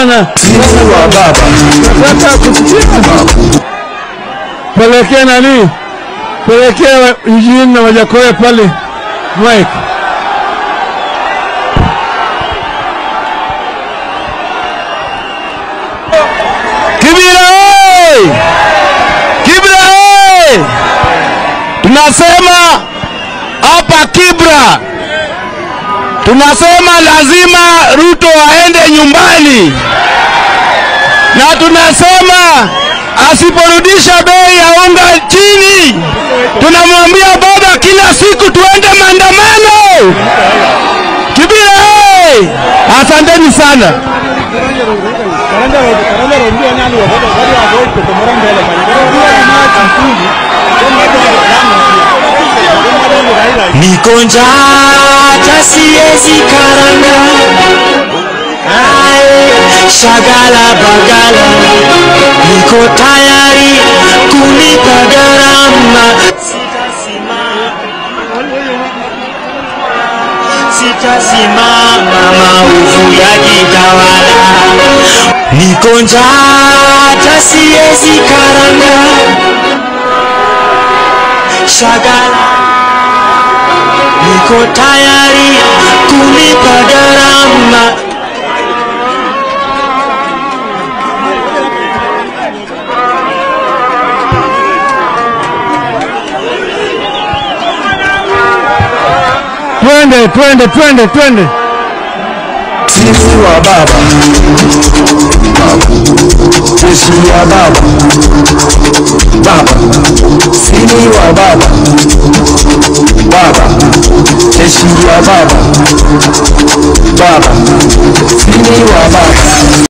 sana. Sisi wa baba. Nataka kusikia. Pelekea nani? Pelekea Eugene na Wajakoya pale Mike. Kibira oi! Kibra oi! Tunasema hapa Kibra, tunasema lazima Ruto aende nyumbani, na tunasema asiporudisha bei ya unga chini, tunamwambia baba kila siku tuende maandamano. Kibira oi! Asanteni sana. Niko njaa hata siwezi karanga, Ae, shagala bagala, niko tayari kulipa gharama. Sitasimama, sitasimama maovu yakitawala. Niko njaa hata siwezi karanga, shagala niko tayari kulipa gharama. Twende, twende, twende, twende. Sisi wa baba, sisi wa baba, baba, sisi wa baba, baba, sisi wa baba, baba, sisi wa baba.